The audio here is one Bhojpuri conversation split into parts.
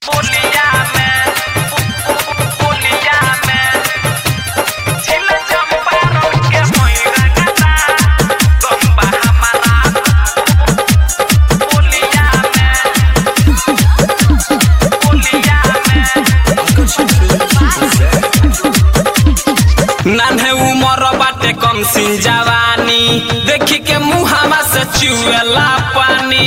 बोलिया में बोलिया में झिल चंपारण के मोइरा गदा गंबा हमारा बोलिया में बोलिया में नान्हे उमर बाटे कम सिन जवानी देखी के मुहावा से चुएला पानी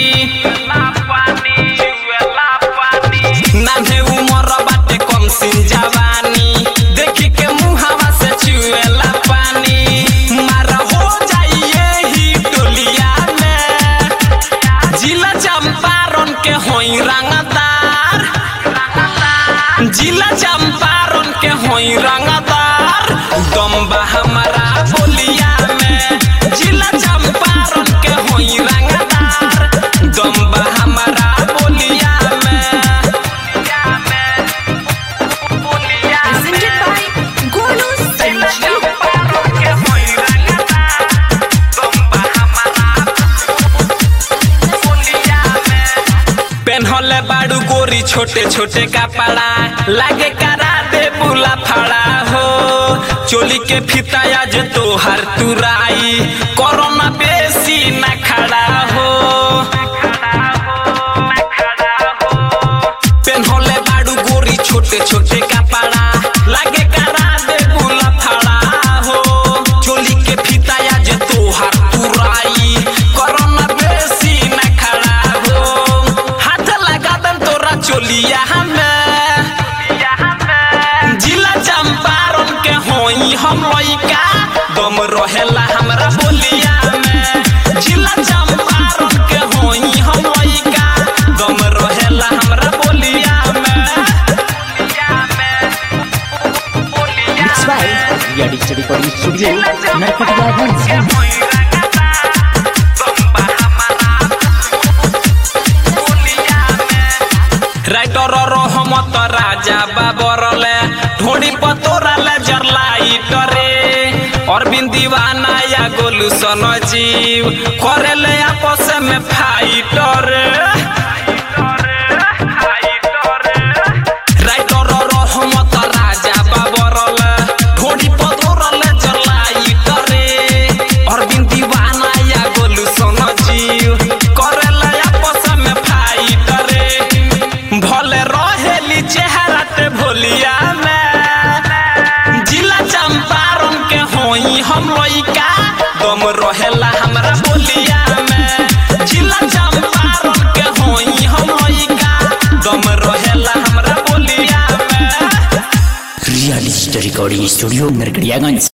नान्हे उमर बाटे कम सिन जवानी देखी के मुहावा से चुएला पानी मारा हो जाइए ही टोलिया में जिला चंपारण के होई रंगदार जिला चंपारण के होई रंगदार दम्बा हमारा बोलिया में जिला चंपारण के होई रंगदार दम्बा हमारा बोलिया में बोलिया Presented by Golu जिला Sanjeev. चंपारण के होई रंगदार दम्बा हमारा बोलिया में पेन्हले बाड़ू गोरी छोटे छोटे कपड़ा लागे करा दे बुला फड़ा हो चोली के फिता आज तोहर तुराई कोरोना बेसी न खड़ा हो पेन्हले बाड़ू गोरी छोटे छोटे कपड़ा लागे करा दे बुला फड़ा हो चोली के फिता आज तोहर तुराई कोरोना बेसी न खड़ा हो हाथ लगा दम तोरा चोलिया हमें जिला चंपारण के होई हम लइका दम रहेला हमरा बोलिया में जिला चंपारण के होई हम लइका दम रहेला हमरा बोलिया में Mixed by Ria Digital Recording Studio, Narkatiyaganj. Writer Rahmat Raja बाबरले ढोड़ी पतोराले जरलाइटरे अरविंद दीवाना या गोलू सन जीव करेले आपस में फाइटर राइटर रहमत राजा बाबरले ढोड़ी पतोराले जरलाइटरे अरविंद दीवाना या गोलू सन जीव करेले आपस में फाइटरे भले रहेली चेहरा ते भोलिया में जिला चंपारण के होई हम लइका दम रहेला हमरा बोलिया में जिला चंपारण के होई हम लइका दम रहेला हमरा बोलिया में Ria Digital Recording Studio, Narkatiyaganj.